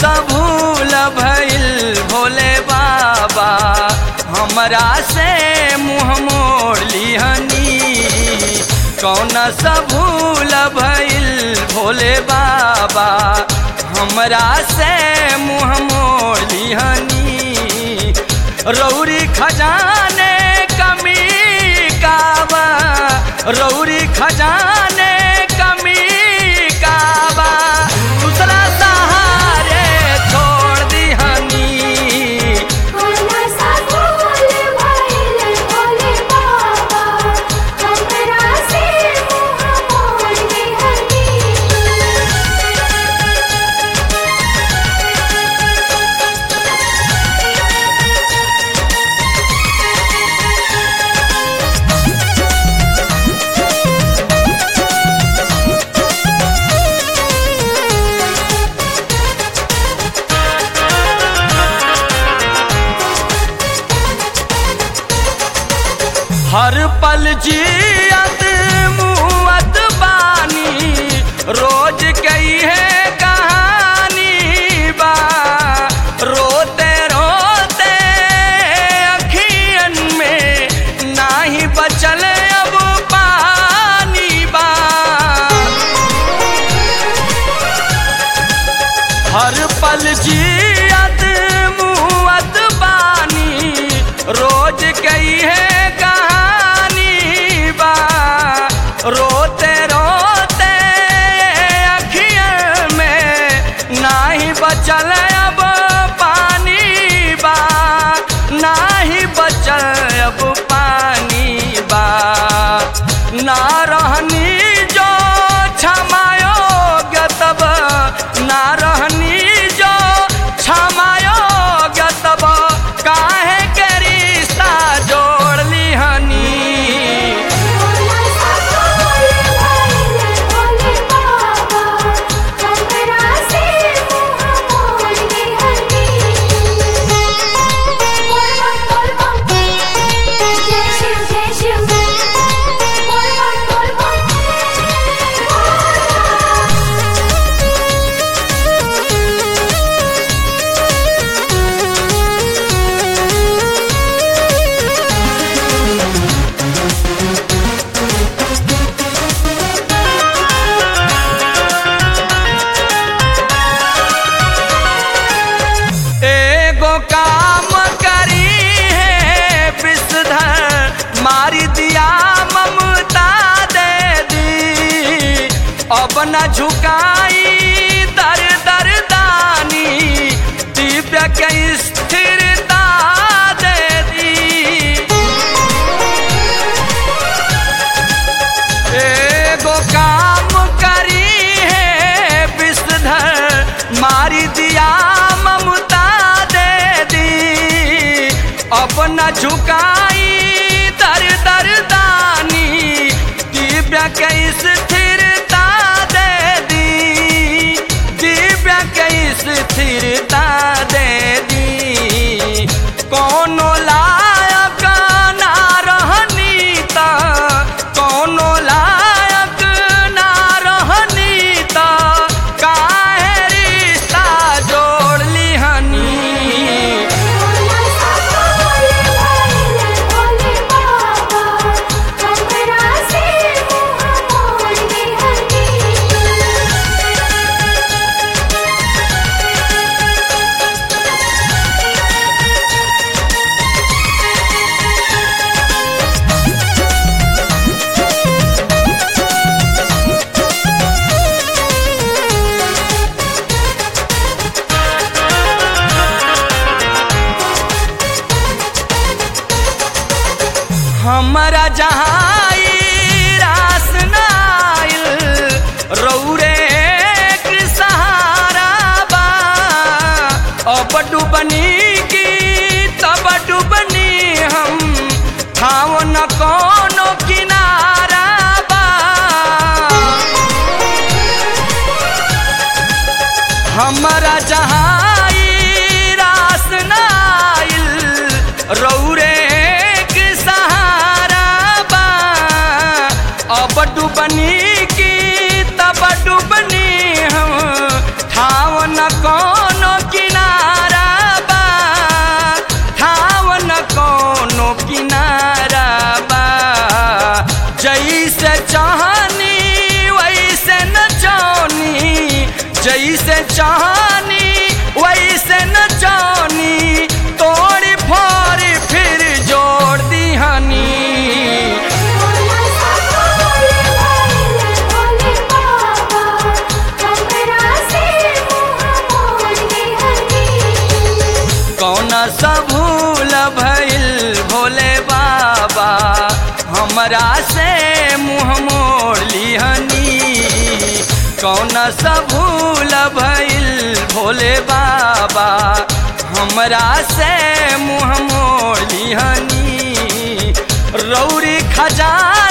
सा भूल भइल भोले बाबा हमरा से मुँह मोड़ लिहनी कौन सा भूल भइल भोले बाबा हमरा से मुँह मोड़ लिहनी रौरी खजाने कमी काबा रौरी खजाने कमी काबा दूसरा सहारे छोड़ दिहनी कोना सा भूल भइल भोले बाबा हमरा से मुँह मोड़ लिहनी हर पल जियत मुअत बानी रोज कई है कहानी बा रोते रोते अखियन में नाही बचल अब पानी बा हर पल जियत मुअत बानी रोज कई है कहानी बा रोते रोते अखियन में नाही बचल अब पानी बा नाही बचल अब पानी बा ना रहनी जो क्षमायोग्य तब ना रहनी जो क्षमायोग्य तब काहे के रिश्ता जोड़ लिहनी कोना सा भूल भइल भोले बाबा हमरा से मुँह मोड़ लिहनी बोल बोल बोल बोल जय शिव जय शिव बोल बोल बोल एगो काम करी है विषधर मारी दिया ममता दे दी अब न झुकाई दर दर दानी दिव्य के स्थिरता दे दी एगो काम करी है विषधर मारी दिया ममता दे दी अपना झुकाई दर दर दानी दिव्य के स्थिरता दे दी दिव्य के स्थिरता दे दी कोनो लायक ना रहनी ता कोनो लायक ना रहनी ता काहे रिश्ता जोड़ लिहनी कोना सा भूल भइल भोले बाबा हमरा से मुँह मोड़ लिहनी हमरा जहाँ ई रास नाइल रौरे के सहारा बा अब डुबनी की तब डुबनी हम ठाव न कोनो किनारा बा हमरा जहाँ ई रास नाइल रौरे के सहारा बा अब डुबनी की तब डुबनी हम ठाव न कोनो चाहनी वैसे न जानी तोड़ फोड़ फिर जोड़ दिहनी भोला सा भोले भाले भोले बाबा हमरा से मुँह मोड़ लिहनी कौन सा भूल भइल भोले बाबा हमरा से मुँह मोड़ लिहनी कौन सा भूल भइल भोले बाबा हमरा से मुँह मोड़ लिहनी रौरी खजाना